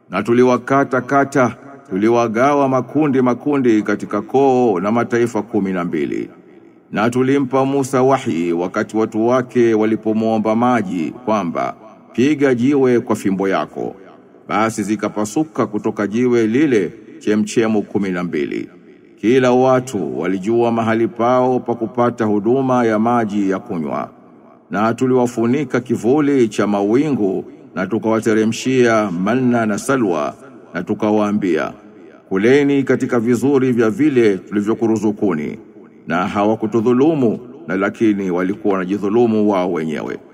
Na tuliwakata kata, tuliwagawa makundi makundi katika koo na mataifa kumi na mbili. Na tulimpa Musa wahi wakati watu wake walipomwomba maji kwamba piga jiwe kwa fimbo yako. Basi zikapasuka kutoka jiwe lile chemchemu kumi na mbili. Kila watu walijua mahali pao pa kupata huduma ya maji ya kunywa. Na tuliwafunika kivuli cha mawingu na tukawateremshia manna na salwa na tukawaambia kuleni katika vizuri vya vile tulivyokuruzukuni na hawakutudhulumu na lakini walikuwa wanajidhulumu wao wenyewe